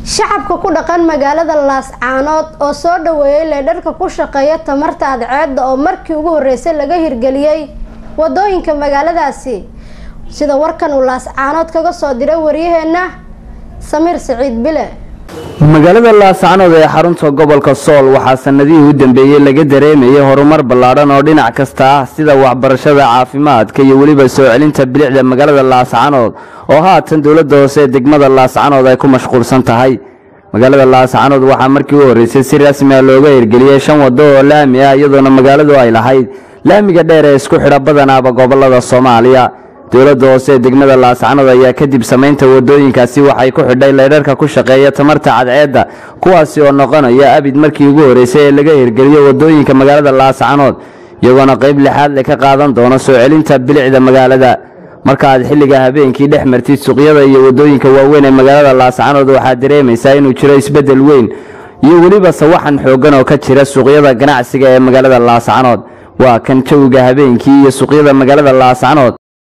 shacabka ku dhaqan magaalada laascaanood oo soo dhaweeyay leedharka ku shaqeeya tamarta adceedda oo markii ugu horeysay laga hirgeliyey wadooyinka magaaladaasi sida warkan uu laascaanood kaga soo diray waryaheena samiir siciid bile magaalada laascaanood ee xarunta gobolka sool waxaa sanadihii u dambeeyey laga dareemayay horumar ballaadhan oo dhinac kasta ah sida waxbarashada caafimaadka iyo weliba soo celinta bilicda magaalada laascaanood oo haatan dowladda hoose ee degmada laascaanood ay ku mashquulsan tahay magaalada laascaanood waxaa markii u horreysay si rasmi ah looga hirgeliyey shan waddo oo laami ah iyadoona magaaladu ay lahayd laamiga dheer ee isku xidha badanaaba gobolada soomaaliya dowladda hoose ee degmada laascaanood ayaa kadib samaynta wadooyinkaasi waxay ku xidhay leydharka ku shaqeeya tamarta cadceedda kuwaasi oo noqonaya abid markii ugu horreysay ee laga hirgeliyo wadooyinka magaalada laascaanood iyagoona qayb lixaad le ka qaadan doono soo celinta bilicda magaalada marka aad xilliga habeenkii dhex martid suuqyada iyo wadooyinka waaweyn ee magaalada laascaanood waxaad dareemaysaa inuu jiro isbeddel weyn iyo weliba sawaxan xooggan oo ka jira suuqyada ganacsiga ee magaalada laascaanood waa kan jawiga habeenkii iyo suuqyada magaalada laascaanood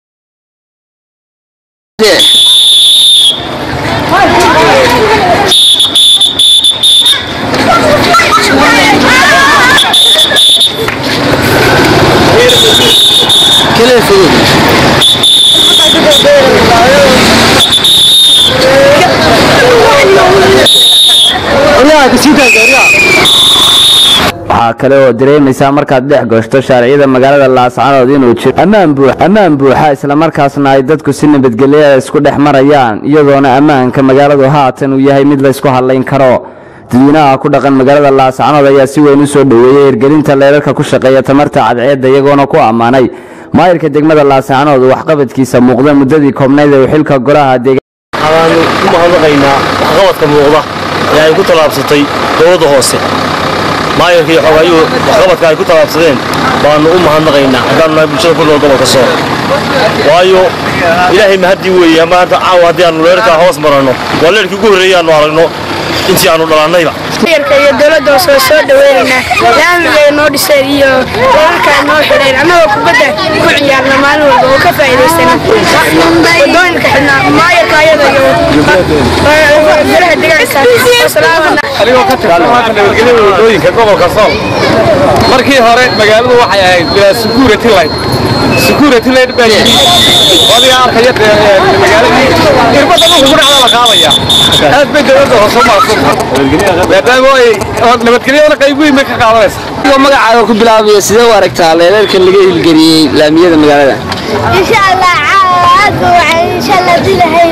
waxaa kale oo dareemaysaa markaad dhex gashto shaariciyada magaalada laascaanood inuu jiro ammaan buuxa islamarkaasna ay dadku si nabadgelya isku dhex marayaan iyadoona ammaanka magaaladu haatan uu yahay mid laysku hadlayn karo dadweynaha ku dhaqan magaalada laascaanood ayaa si weyn u soo dhoweeyey hirgelinta leerarka ku shaqeeya tamarta cadceedda iyagoona ku ammaanay maayirka degmada laascaanood waxqabadkiisa muuqda muddadii koobnayd ee uu xilka golaha waxaanu ku mahadnaqaynaa waxqabadka muuqda ee ay ku tallaabsatay dowladda hoose maayarka iyo xogaayuhu waxqabadka ay ku tallaabsadeen baanu u mahadnaqaynaa haddaanu nahay bulshada ku nool gobolka sool waayo ilaahay mahaddii weeye maanta caawa haddii aanu leerkaa hoos maranno waa leerkii ugu horreeyay aanu aragno intii aanu dhalannayba maayarka iyo dowladda hoose waa soo dhaweynaynaa laamiga noo dhiseen iyo leerarka noo xidheen annagoo kubadda ku ciyaarna maalin walba oo ka faa'iidaysana wadooyinka xidhnaa maayarka ayada iyo golaha deegaanka wasalaamana anigoo ka tirsan maanta nabadgelyada wadooyinka gobolka sool markii hore magaaladu waxay ahayd bilaa security light security light baa yimid adiga arkaya magaaladii irbada dhulka ku dhacda la qaadaya aad bay dowladda hoose u maadsan maadaama ay nabadgelyadana qayb weyn bay ka qaadanaysaa magacaaga ku bilaabaya sidee u aragtaa leerarkan laga hilgeliyey laamiyada magaalada إن شاء الله عاد إن شاء الله دي لهي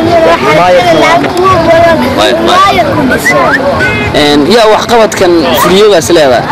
yaa waxqabadkan fuliyoogaas leedahay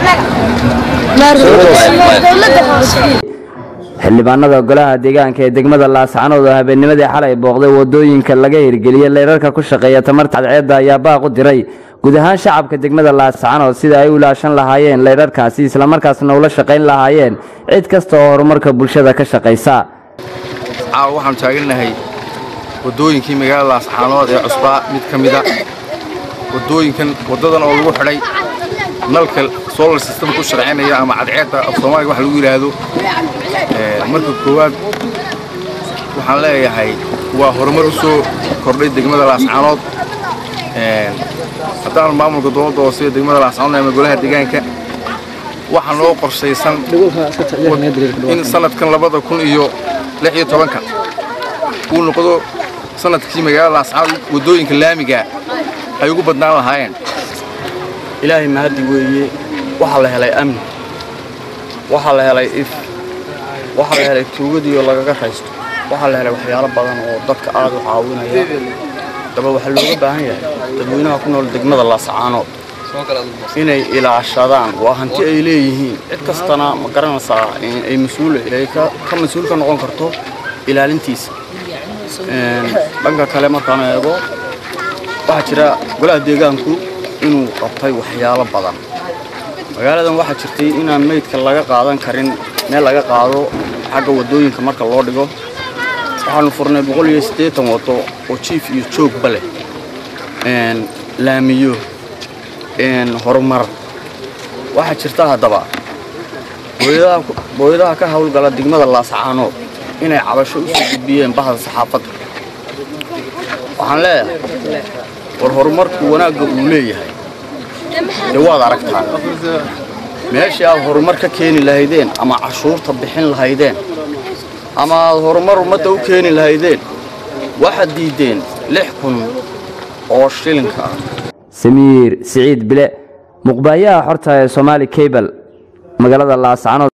xildhibaanada golaha deegaanka ee degmada laascaanood oo habeennimadii xalay booqday wadooyinka laga hirgeliyey leerarka ku shaqeeya tamarta cadceedda ayaa baaq u diray guud ahaan shacabka degmada laascaanood sida ay u ilaashan lahaayeen leerarkaasi islamarkaasna ula shaqayn lahaayeen cid kasta oo horumarka bulshada ka shaqaysa caawa waxaanu taagannahay waddooyinkii magaalada laascaanood ee cusbaa mid ka mida waddooyinkan waddadan oo lagu xidhay nalka solar system ku sharcinaya ama cadceedda af soomaaliga wax lagu yidhaahdo marka koowaad waxaan leeyahay waa horumar u soo kordhay degmada laascaanood haddaan maamulka dowladda hoose ee degmada laascaanood ama golaha deegaanka waxaa noo qorshaysan in sanadkan labada kun iyo lix iyo tobanka uu noqdo sanadkii magaalada laascaanood waddooyinka laamiga ay ugu badnaan lahaayeen ilaahay mahaddi weeye waxaa la helay amni waxaa la helay if waxaa la helay tuugadiioo lagaga raysto waxaa la helay waxyaalo badan oo dadka aad u caawinaya daba waxaa looga baahan yahay dadweynaha ku nool degmada laascaanood inay ilaashadaan waa hanti ay leeyihiin cid kastana ma garanaysaa ay mas-uul ay ka mas-uul ka noqon karto ilaalintiisa dhanka kale markaan eego waxaa jira golaha deegaanku inuu qabtay waxyaalo badan magaaladan waxaa jirtay inaan meydka laga qaadan karin meel laga qaado xagga waddooyinka marka loo dhigo waxaanu furnay boqol iyo siddeetan waddo oo jiif iyo joogba leh laamiyo horumar waxaa jirta haddaba booyadaha ka howlgala degmada laascaanood inay cabasho u soo gudbiyeen bahda saxaafadda waxaan leeyahay war horumarku wanaagga uu leeyahay dee waad aragtaan meeshii aad horumar ka keeni lahaydeen ama cashuurta bixin lahaydeen ama aad horumar ummadda u keeni lahaydeen waxaad diiddeen lix kun oo shilinka ah samiir siciid bile muqbaayaha xorta ee somaali cable magaalada laascanood